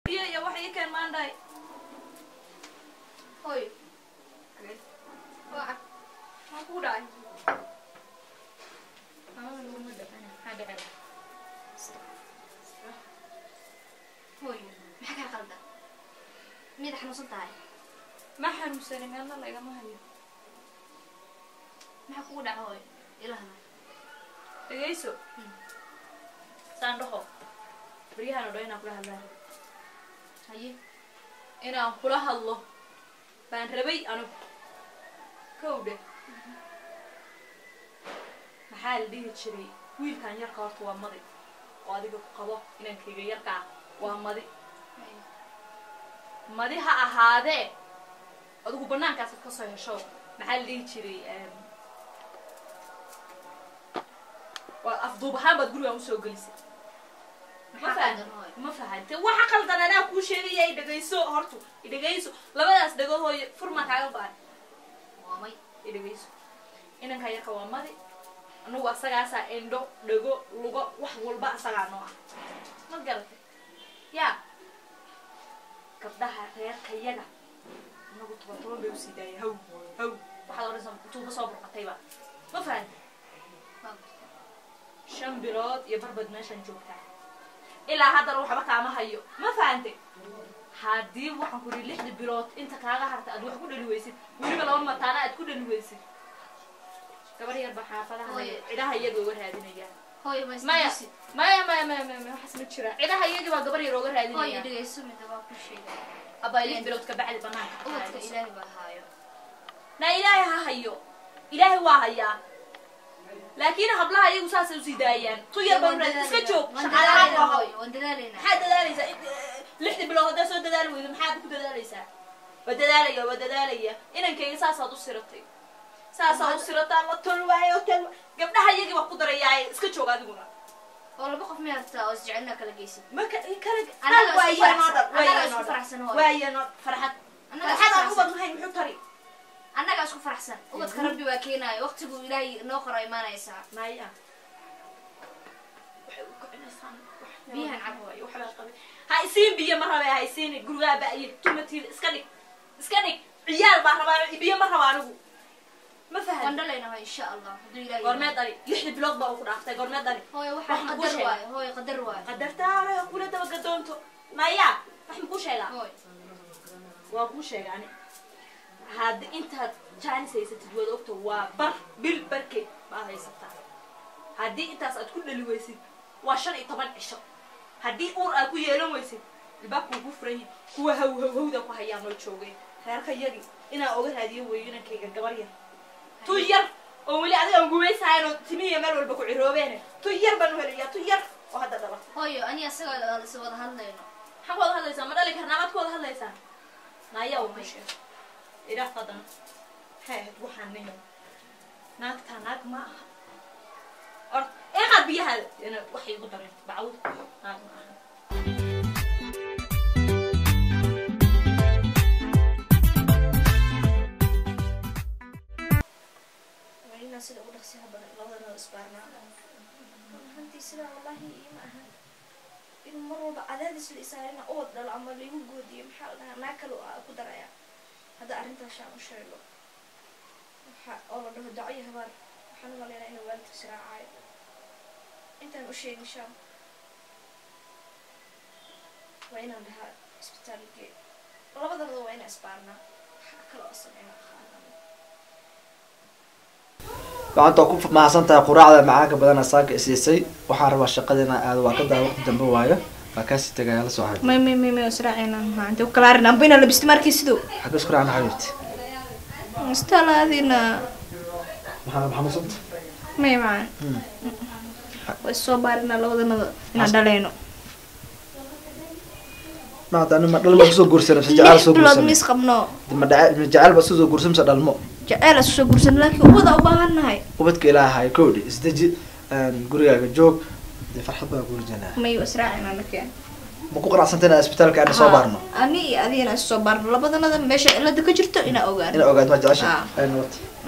biyo iyo wax ii keen maandhahay Hoy. Waa maa kuu dhacay hoy. Maxaa kaa qaldan? Miyaad xanuunsan tahay? ma xanuunsanin meelna lagama hayo Maxaa kugu dhaca hoy? Ilahna. dhegayso saan dhaho baryahan oo dhan inaan kula hadlaan Haye. inaan kula hadlo baan rabay anigu kow dheh maxaa la dhihi jiray wiilkan yarka horta waa madi oo adiga ku qabo inankayga yarkaa waa madi Haye. madi ha ahaadee adigu banaankaasad ka soo hesho maxaa la dhihi jiray em, waa afduub ahaan baad gurigaan usoo gelisay ma Maxaa fahan qaldan hoy? ma fahante waxa qaldan anaa kuu sheegaya i dhegayso hortu i dhegayso labadaas dhagahooyo furmaa kaaga baahan Waa may. i dhegayso inankaa yarka waa madi anugu asagaasaa indho dhago lugo wax walba asagaa noo ah ma garatay yaa gabdhaha reerkayaga anagu toban toban bay usii daaya haw haw waxaad odhanaysaa tuuba soo burqatayba ma fahante Waa shan bilood iyo barbad meeshaan joogtaa ilaa haddana waxba kaama hayo ma fahante haddii waxaan ku yidhi lixda bilood inta kaaga harta aad wax ku dhali weysid weliba laba mataana aad ku dhali weysid gabar yar baa xaafadaha Hooyo. cidaha iyaga uga raadinayaan hoy ma maya isdhiisi. maya maya maya maya maya waxaas ma jiraan cidaha iyagii baa gabar yar uga Hoy raadinayaan dhegayso mida waa ku sheegay. abaa lix bilood ka bacdi banaanka ka Ubadka raadinayso. Ilaahay baa haayo. na ilaahay ha hayo ilaahay waa hayaa laakiin hablaha iyagu saasay usii daayaan tu yar baa raad iska joog Waan shaqaalahaan dadaalaynaa waa haw hoy. Waan dadaalaynaa. maxaad dadaalaysaa Int- lixda bilood haddaa soo dadaali weydo maxaad ku dadaalaysaa waa dadaalaya waa dadaalaya inankayga saasaad u siratay saasaad u sirataa la tol waayo tal gabdhaha iyagii baa ku darayaaye iska joog adiguna Oo laba qof miyaad rabtaa oo isjecelna kala geysid? maka kala Annaga waa isku yanoo faraxsan. dhan waa Annaga isku yanoo faraxsan dhan hooyo. waa yanoo farxad Annaga isku farxad aan faraxsan. ubad lahayn muxuu tari annagaa isku faraxsan ubadka rabbi waa keenaayo waqtigu ilaahay noo qoro imaanaysaa maya waxay u kicinaysaan wax- Biyahan cab waayo. waxbaa qabay ha isiin biyo ma rabee ha isiin gurigaa ba'ye tumatiida iska dhig iska dhig ciyaal baa rabaa biyo ma raba anigu ma waan fahan dhalaynaha insha allah hadduu ilaahay goormee dhali lixda bilood baa ugu dhaaftay goormee dhali hooyo wax waxaa ma kuu qadar sheegay? waayo hooyo qadar waayo qadartaale ha kula dabagadoonto maya wax ma kuu sheegaa hooy waa kuu sheega ani haddi intaad jaanis haysatid waad ogta waa bar bil barkeed baad haysataa haddii intaas aad ku dhali weysid waa shan iyo toban cisho haddii uur aad ku yeelan weysid ilbaabkuu ku furan yahay kuwa haw haw hawda ku hayaa noo joogeen reerka yagii inaa oga raadiyo weeyo inankayga gabar yar tu yar oo weli adiga aan gumaysahayn oo timihiya meel walba ku ciroobeene tu yar baan u helayaa tu yar oo hadda dhala hooyo ani asaga is wada hadlayno maxaa ku wada hadlaysaa ma dhali karnaa maad ku wada hadlaysaa naayaa uma sheeg idhaa qadan maxay ahayd waxaan niyo naagtaa naag ma aha or eeqaad biyahaada ina waxay igu dareen bacwud naag ma aha waa inaa sida ugu dhaqsiyaha badan labadana isbaarnaa runtii sidaa wallaahi ima ahan in mar walba cadaadis la isaarina ood dhalo ama laigu goodiyo maxaa la dhahaa naag kale aa ku daraya hadda arrintaas aan u sheego waxa oo la dhaho daco iyo habaar waxaan u maleynaa inuu waalidka siraacayo intaan u sheegin shaam waa inaan dhahaa isbitaalkee labadaba waa inaan isbaarnaa waxaa kale oo sameynaa qaadana gacanta waa ku mahadsan tahay quraacda macaanka badana saaka isiisay waxaan rabaa shaqadina aado waa ka daa waqti dambe waayo waa kaasii tegaya la soo xabi may may may may israacina maanta u kala arin amba inaa labisto markii sidoo xagga isku raacna xabiibti istalaadina maxaa maxamudsanta may macaan way soo baarina labadanada inaan dhalayno maanta ma dhalma kusoo guursan mise jacayl lix soo bilood guursan miis qabno ma dhaca- ma jacayl ba soo guursan mise dhalmo jaceyl aan soo guursan laakiin ubada u baahan nahay ubadka ilaahay kowdhi isdeji gurigaaga joog dee farxad baa kuula janaa may israacina nakeen ma ku qanacsanta inaan isbitaalka aan soo baarno ani iyo adigana is soo baarno labadanada meesha cilada ka jirto inaa ogaano ina ogaad ma jecesha Ah. aynu wata